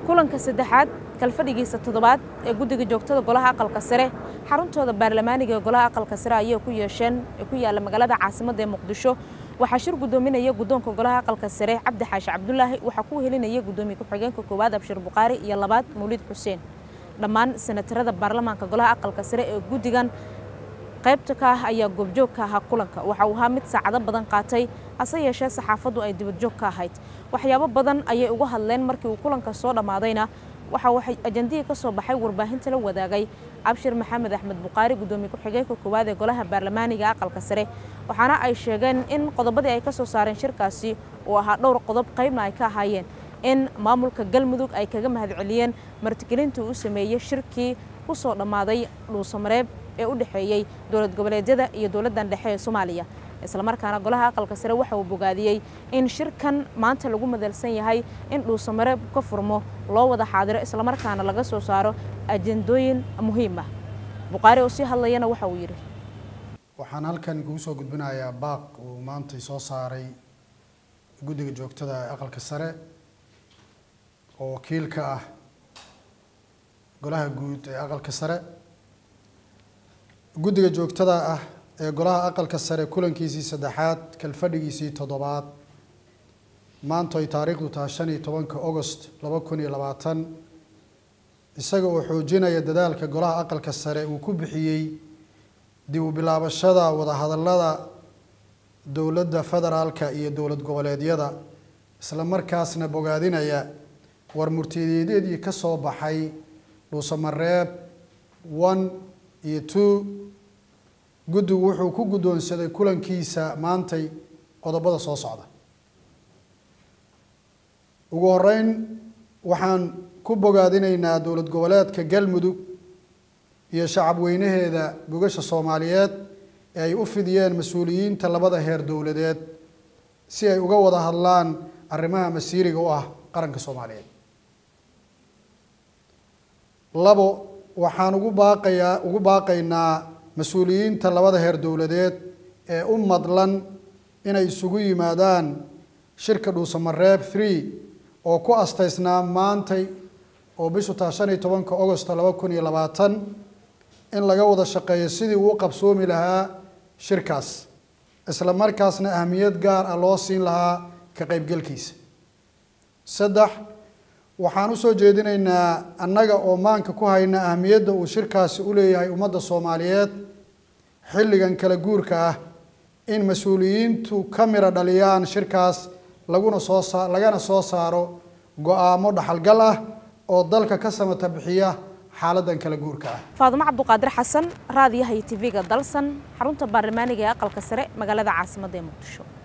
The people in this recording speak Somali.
kulanka saddexaad kalfadhigiisa toddobaad ee guddiga joogtada golaha aqalka sare xaruntooda baarlamaaniga ee golaha aqalka sare ayay ku yeesheen ee ku yaalla magaalada caasimadda ee muqdisho waxaa shir guddoominaya guddoonka golaha aqalka sare cabdi xaashi cabdulaahi waxaa ku helinaya guddoomiye ku-xigeenka koowaad abshir bukhaari iyo labaad mawlid xuseen dhammaan senatarada baarlamaanka golaha aqalka sare ee guddigan qaybta ka ah ayaa goobjoog ka ahaa kulanka waxa uu ahaa mid saacado badan qaatay hase yeeshee saxaafaddu ay dibadjoog ka ahayd waxyaabo badan ayay uga hadleen markii uu kulanka soo dhammaadayna waxa waxay ajandihii ka soo baxay warbaahinta la wadaagay abshir maxamed axmed bukhaari guddoomiye ku-xigeenka koowaad ee golaha baarlamaaniga aqalka sare waxaana ay sheegeen in qodobadii ay ka soo saareen shirkaasi uu ahaa dhowr qodob qaybna ay ka ahaayeen in maamulka galmudug ay kaga mahadceliyeen martigelintii uu sameeyey shirkii ku soo dhammaaday dhuusamareeb ee u dhexeeyey dowlad goboleedyada iyo dowladdan dhexe ee soomaaliya islamarkaana golaha aqalka sare waxa uu bogaadiyey in shirkan maanta lagu madalsan yahay in dhuusamareeb ka furmo loo wada xaadiro islamarkaana laga soo saaro ajendooyin muhiim ah bukhaari oo sii hadlayana waxa uu yidhi waxaan halkan kugu soo gudbinayaa baaq uu maantay soo saaray guddiga joogtada ee aqalka sare oo wakiil ka ah golaha guud ee aqalka sare guddiga joogtada ah ee golaha aqalka sare kulankiisii saddexaad kalfadhigiisii toddobaad maanta ay taariikhdu tahay shan iyo tobanka agost laba kun iyo labaatan isaga oo xoojinaya dadaalka golaha aqalka sare uu ku bixiyey dib u bilaabashada wadahadallada dowladda federaalka iyo dowlad goboleedyada isla markaasna bogaadinaya war murtiyeedyadii ka soo baxay dhuusamareeb one iyo two guddigu wuxuu ku guddoonsaday kulankiisa maantay qodobada soo socda ugu horeyn waxaan ku bogaadinaynaa dowlad goboleedka galmudug iyo shacab weynaheeda gogasha soomaaliyeed ee ay u fidiyeen mas-uuliyiinta labada heer dowladeed si ay uga wada hadlaan arrimaha masiiriga u ah qaranka soomaaliyeed labo waxaan ugu baaqayaa ugu baaqaynaa mas-uuliyiinta labada heer dowladeed ee u madlan inay isugu yimaadaan shirka dhuusamareeb three oo ku astaysnaa maantay oo bishu taa shan iyo tobanka agosto laba kun iyo labaatan in laga wada shaqeeyo sidii uu qabsoomi lahaa shirkaas isla markaasna ahmiyad gaar ah loo siin lahaa ka qaybgelkiisa saddex waxaan usoo jeedinaynaa annaga oo maanka ku hayna ahmiyadda uu shirkaasi u leeyahay ummadda soomaaliyeed xilligan kala guurka ah in mas-uuliyiintu ka mira dhaliyaan shirkaas laguna soo saa lagana soo saaro go-aamo dhaxalgal ah oo dalka ka samata bixiya xaaladan kala guurka ah faadumo cabduqaadir xasan raadiyaha iyo tv-ga dalsan xarunta baarlamaaniga ee aqalka sare magaalada caasimadda ee muqdisho